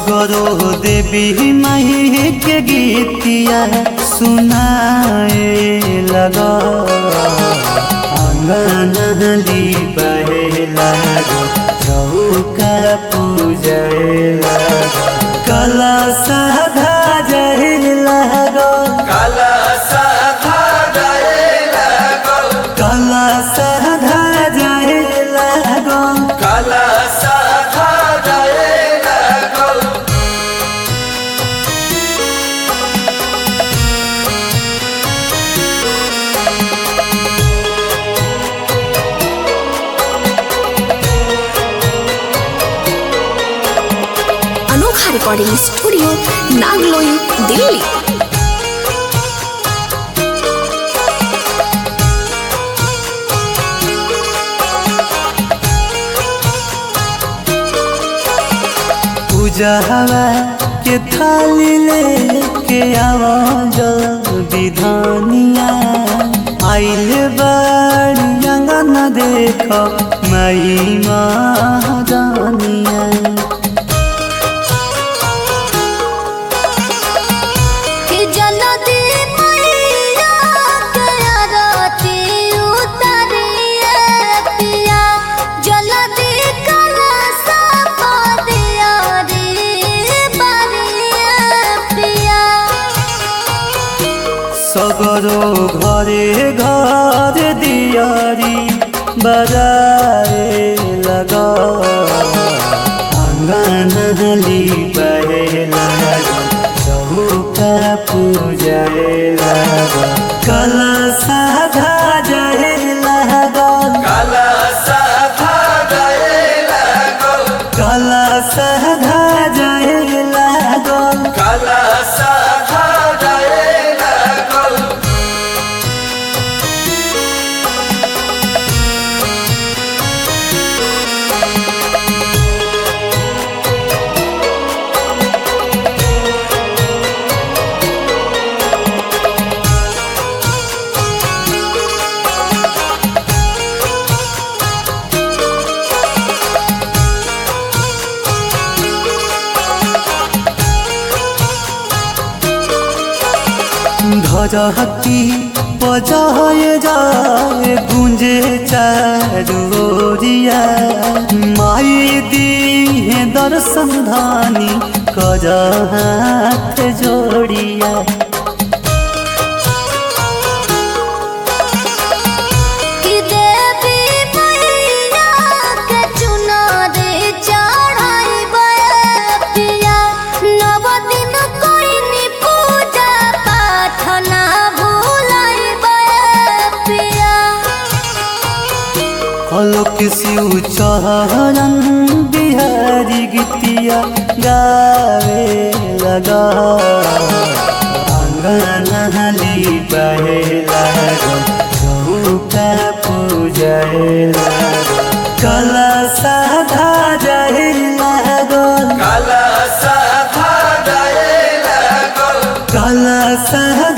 सगरो देवी माही के गीतिया सुनाए लगा अंगनली बहे लगा चौका पूजे लगा कला साधा जहे लगा काला साधा जाए लागल कला साधा जहे लगा काला साधा जाए लागल अनोखा रिकॉर्डिंग स्टूडियो नागलोई दिल्ली पूजा हवा के थाली लेके आवा जल्दी धनिया आइल बाड़ी अंगन देख मई महादानिया कि जल्दी मैया के आरती उतारिए पिया जल्दी कलशा पादिया रे बारिए पिया सगरो घरे घर दियारी बजाए लगा आंगनली बहे लगा चौका पूजाए लगा कला साधा जाए लगा काला साधा जाए लागल कला साधा जाए लगा काला साधा जाए लागल धरती बजाए जाए गुंजे चारोरिया माई दी है दर्शन धानी कर हाथ जोड़िया कि देवी मैया के चुनरी चढ़ाइबे पिया नव दिन कोइनी पूजा पाठ ना भूलाइबे पिया अलोक शिव चरण बिहारी गीतिया गावे लगा आंगनली बहे लगा चौका पूजाए लगा कला साधा जाए लगल काला साधा जाए लागल कला साधा